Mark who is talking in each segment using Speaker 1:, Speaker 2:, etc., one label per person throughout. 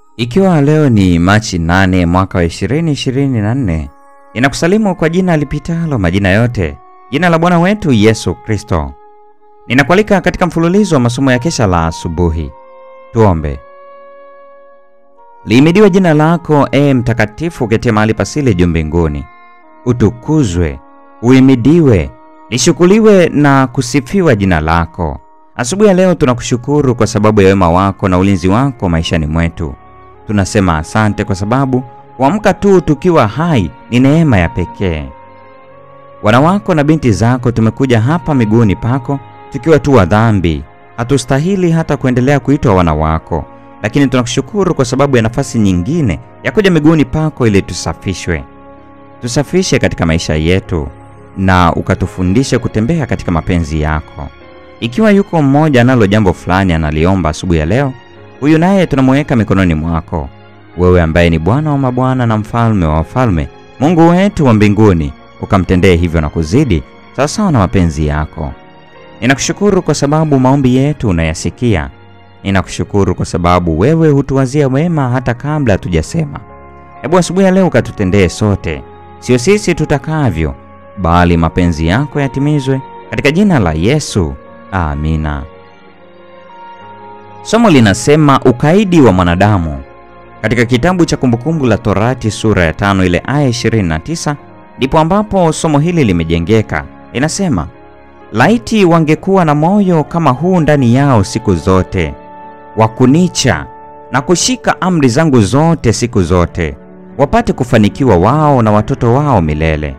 Speaker 1: Ikiwa leo ni Machi 8 mwaka wa 2024, ninakusalimu kwa jina lipitalo majina yote, jina la Bwana wetu Yesu Kristo. Ninakualika katika mfululizo wa masomo ya kesha la asubuhi. Tuombe. Lihimidiwe jina lako, ee mtakatifu, uketie mahali pasili juu mbinguni. Utukuzwe, uhimidiwe, lishukuliwe na kusifiwa jina lako. Asubuhi ya leo tunakushukuru kwa sababu ya wema wako na ulinzi wako maishani mwetu. Tunasema asante kwa sababu kuamka tu tukiwa hai ni neema ya pekee. Wana wako na binti zako tumekuja hapa miguuni pako tukiwa tu wa dhambi, hatustahili hata kuendelea kuitwa wana wako, lakini tunakushukuru kwa sababu ya nafasi nyingine ya kuja miguuni pako ili tusafishwe. Tusafishe katika maisha yetu na ukatufundishe kutembea katika mapenzi yako. Ikiwa yuko mmoja analo jambo fulani analiomba asubuhi ya leo, huyu naye tunamuweka mikononi mwako, wewe ambaye ni Bwana wa mabwana na mfalme wa wafalme, Mungu wetu wa mbinguni, ukamtendee hivyo na kuzidi sawasawa na mapenzi yako. Ninakushukuru kwa sababu maombi yetu unayasikia. Ninakushukuru kwa sababu wewe hutuwazia wema hata kabla hatujasema. Hebu asubuhi ya leo ukatutendee sote, sio sisi tutakavyo, bali mapenzi yako yatimizwe katika jina la Yesu. Amina. Somo linasema ukaidi wa mwanadamu. Katika kitabu cha Kumbukumbu la Torati sura ya tano ile aya 29 ndipo ambapo somo hili limejengeka. Inasema, laiti wangekuwa na moyo kama huu ndani yao siku zote, wa kunicha na kushika amri zangu zote siku zote, wapate kufanikiwa wao na watoto wao milele.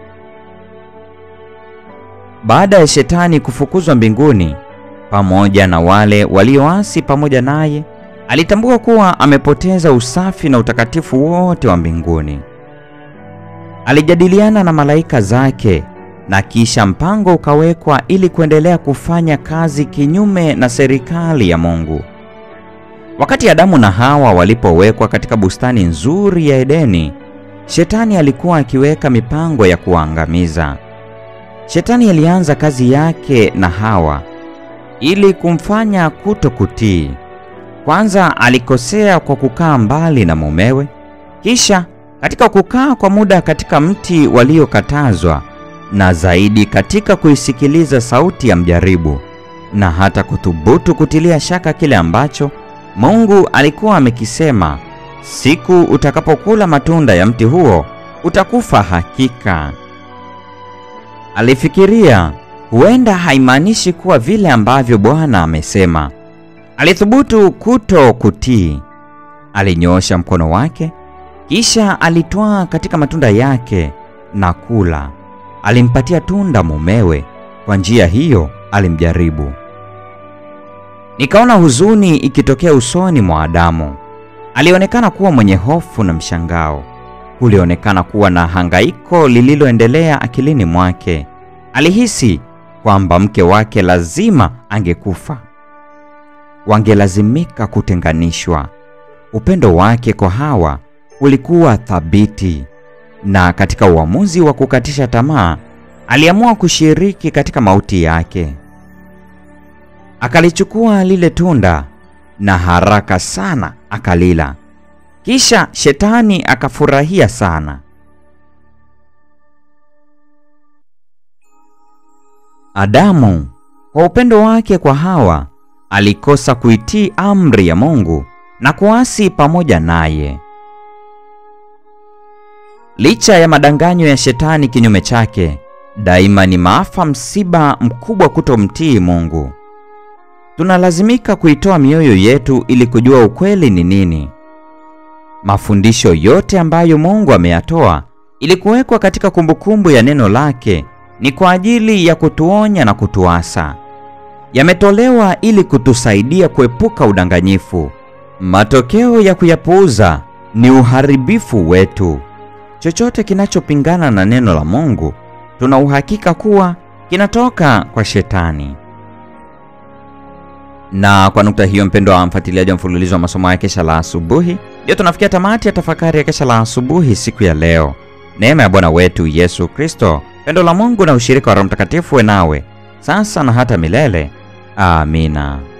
Speaker 1: Baada ya Shetani kufukuzwa mbinguni pamoja na wale walioasi pamoja naye, alitambua kuwa amepoteza usafi na utakatifu wote wa mbinguni. Alijadiliana na malaika zake na kisha mpango ukawekwa ili kuendelea kufanya kazi kinyume na serikali ya Mungu. Wakati Adamu na Hawa walipowekwa katika bustani nzuri ya Edeni, Shetani alikuwa akiweka mipango ya kuwaangamiza. Shetani alianza kazi yake na Hawa ili kumfanya kutokutii. Kwanza alikosea kwa kukaa mbali na mumewe, kisha katika kukaa kwa muda katika mti waliokatazwa, na zaidi katika kuisikiliza sauti ya mjaribu, na hata kuthubutu kutilia shaka kile ambacho Mungu alikuwa amekisema, siku utakapokula matunda ya mti huo utakufa hakika. Alifikiria huenda haimaanishi kuwa vile ambavyo Bwana amesema. Alithubutu kuto kutii. Alinyoosha mkono wake, kisha alitwaa katika matunda yake na kula. Alimpatia tunda mumewe, kwa njia hiyo alimjaribu. Nikaona huzuni ikitokea usoni mwa Adamu. Alionekana kuwa mwenye hofu na mshangao. Kulionekana kuwa na hangaiko lililoendelea akilini mwake. Alihisi kwamba mke wake lazima angekufa, wangelazimika kutenganishwa. Upendo wake kwa Hawa ulikuwa thabiti, na katika uamuzi wa kukatisha tamaa, aliamua kushiriki katika mauti yake. Akalichukua lile tunda na haraka sana akalila. Kisha Shetani akafurahia sana. Adamu kwa upendo wake kwa Hawa alikosa kuitii amri ya Mungu na kuasi pamoja naye. Licha ya madanganyo ya Shetani kinyume chake, daima ni maafa, msiba mkubwa kutomtii Mungu. Tunalazimika kuitoa mioyo yetu ili kujua ukweli ni nini. Mafundisho yote ambayo Mungu ameyatoa ili kuwekwa katika kumbukumbu ya neno lake ni kwa ajili ya kutuonya na kutuasa. Yametolewa ili kutusaidia kuepuka udanganyifu. Matokeo ya kuyapuuza ni uharibifu wetu. Chochote kinachopingana na neno la Mungu, tuna uhakika kuwa kinatoka kwa Shetani. Na kwa nukta hiyo, mpendwa wa mfuatiliaji wa mfululizo wa masomo ya kesha la asubuhi, ndio tunafikia tamati ya tafakari ya kesha la asubuhi siku ya leo. Neema ya Bwana wetu Yesu Kristo, pendo la Mungu na ushirika wa Roho Mtakatifu we nawe sasa na hata milele. Amina.